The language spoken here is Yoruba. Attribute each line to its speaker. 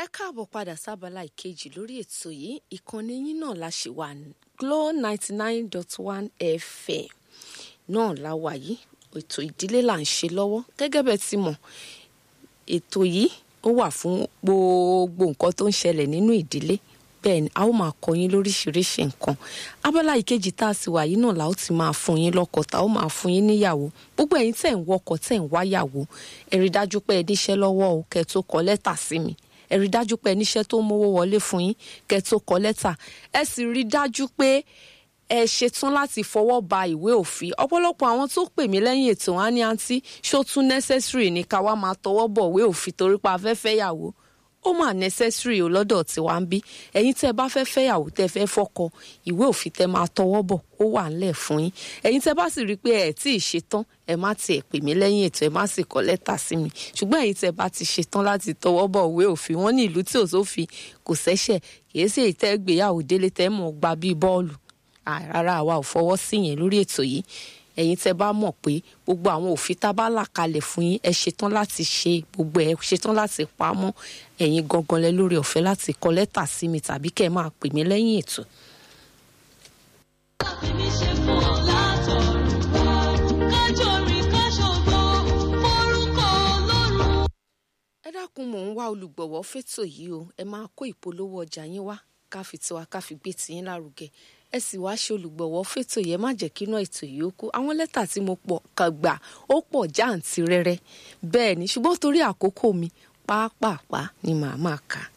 Speaker 1: ẹ káàbọ̀ padà sábàlá ìkejì lórí ètò yìí ìkànnì yín náà la ṣì wà Glo ninety nine dot one FM náà la wà yìí ètò ìdílé là ń ṣe lọ́wọ́ gẹ́gẹ́ bẹ́ẹ̀ ti mọ̀ ètò yìí ó wà fún gbogbo nǹkan tó ń ṣẹlẹ̀ nínú ìdílé bẹ́ẹ̀ ni a ó máa kọ́ yín lóríṣiríṣi nǹkan abala ìkejì tá a sì wà yìí náà la ó ti máa fún yín lọ́kọ tá a ó máa fún yín níyàwó gbogbo ẹ̀yin tẹ̀ ń wọkọ tẹ̀ ń wáyàwó ẹ rí dájú pé ẹ níṣẹ́ lọ́wọ́ o kẹ́ tó kọ lẹ́tà sí mi ẹ rí dájú pé ẹ níṣẹ́ tó mówó wọlé fún yín kẹ́ tó kọ lẹ́tà ẹ sì rí dájú pé ẹ ṣetán láti fọwọ́ ba ìwé òfin ọ̀pọ̀lọpọ̀ àwọn tó pè mí lẹ́yìn ètò wọn á ní àǹtí ṣó tún necessary ní ká wá máa tọwọ́ bọ̀ ìwé òfin torí pa afẹ́fẹ́ yàwó ó mà necessary o lọ́dọ̀ tí wàá ń bí ẹ̀yin tẹ́ ẹ bá fẹ́ fẹ́yàwó tẹ́ fẹ́ fọ́kọ ìwé òfin tẹ́ máa tọwọ́ bọ̀ ó wà ńlẹ̀ fún yín ẹ̀yin tẹ́ bá sì rí i pé ẹ̀ tí ì ṣetán ẹ má tiẹ̀ pè mí lẹ́yìn ètò ẹ má sì kọ lẹ́tà sí mi ṣùgbọ́n ẹ̀yin tẹ́ bá ti ṣetán láti tọwọ́ bọ̀ ìwé òfin wọn ní ìlú tí ò sófin kò sẹ́ṣẹ̀ kìí sì tẹ́ gbéyàwó délé tẹ́ mọ̀ gba bíi bọ́ọ̀lù rárá àwa ò fọwọ́ sí yẹn lórí ètò yìí ẹ̀yin tẹ́ bá mọ̀ pé gbogbo àwọn òfin tá a bá là kalẹ̀ fún yín ẹ ṣetán láti ṣe gbogbo ẹ ṣetán láti pamọ́ ẹ̀yin gangan lẹ lórí ọ̀fẹ́ láti kọ lẹ́tà sí mi tàbí kẹ́ ẹ máa pè mí lẹ́yìn ètò.
Speaker 2: Èmi ṣe fún ọ látọ̀run wá, kájọ rìn káṣọgbó, forúkọ Ọlọ́run.
Speaker 1: ẹ dákun mò ń wá olùgbọ̀wọ́ fétò yìí o ẹ máa kó ìpolówó ọjà yín wá ká fi tiwa ká fi gbé tiyín lárugẹ ẹ sì wá ṣe olùgbọ̀wọ́ fétò yẹn má jẹ́ kínú ètò yìí ó kú àwọn lẹ́tà tí mo pọ̀ kàn gbà ó pọ̀ jáǹtì rẹ́rẹ́ bẹ́ẹ̀ ni ṣùgbọ́n torí àkókò mi pàápàá ni màá máa kà á